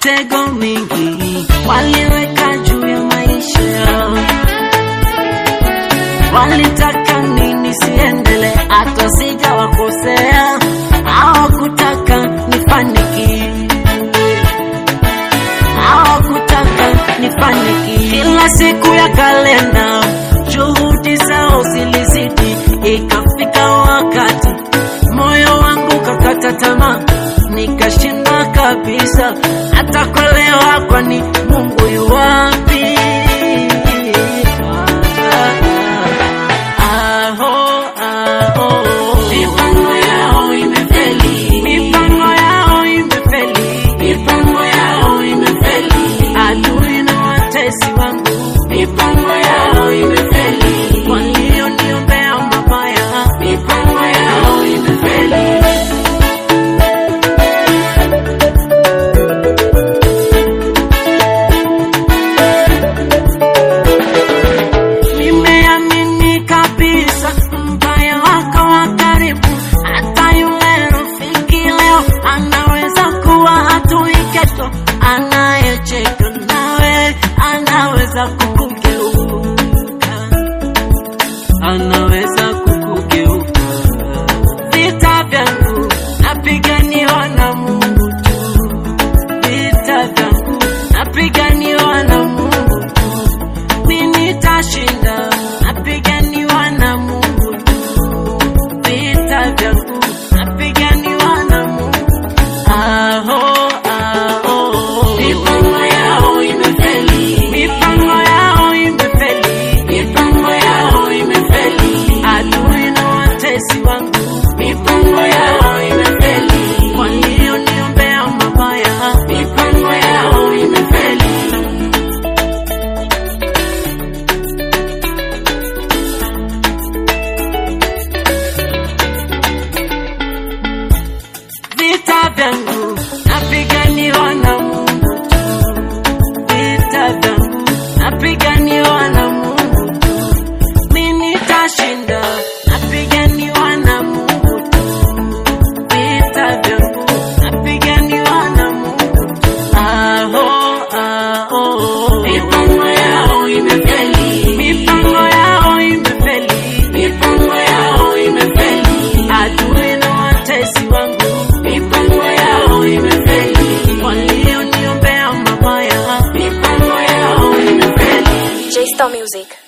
mitego mingi waliweka juu ya maisha yao, walitaka nini siendele, hata sijawakosea, hawakutaka nifanikiwe hawakutaka nifanikiwe. Kila siku ya kalenda juhudi zao zilizidi, ikafika wakati moyo wangu kakata tamaa, nikashinda kabisa hata kuelewa, kwani Mungu yu wapi? Aho, aho. Mipango yao imefeli, mipango yao imefeli, mipango yao imefeli. Adui na watesi wangu, mipango yao imefeli. Walioniombea mabaya, mipango yao imefeli. Nimeamini kabisa mbaya wako wa karibu, hata yule rafiki leo anaweza kuwa adui kesho, anayecheka nawe anaweza kukugeuka, anaweza kukugeuka. Vita vyangu napiganiwa na Mungu tu, vita vyangu napiganiwa na Mungu tu mimi nitashinda, napiganiwa na Mungu tu. Vita vyangu napiganiwa na Mungu. Aho, aho. Mipango yao imefeli, mipango yao imefeli, mipango yao imefeli. Adui na watesi wangu, mipango yao imefeli. Walioniombea mabaya, mipango yao imefeli. vita vyangu napiganiwa na Mungu tu, vita vyangu napiganiwa na Mungu tu, mimi nitashinda, napiganiwa na Mungu tu, vita vyangu napiganiwa na Mungu tu. Aho, aho, mipango yao imefeli, mipango yao imefeli, mipango yao imefeli, adui na watesi wangu, mipango yao imefeli, walioniombea mabaya, mipango yao imefeli. J Star Music.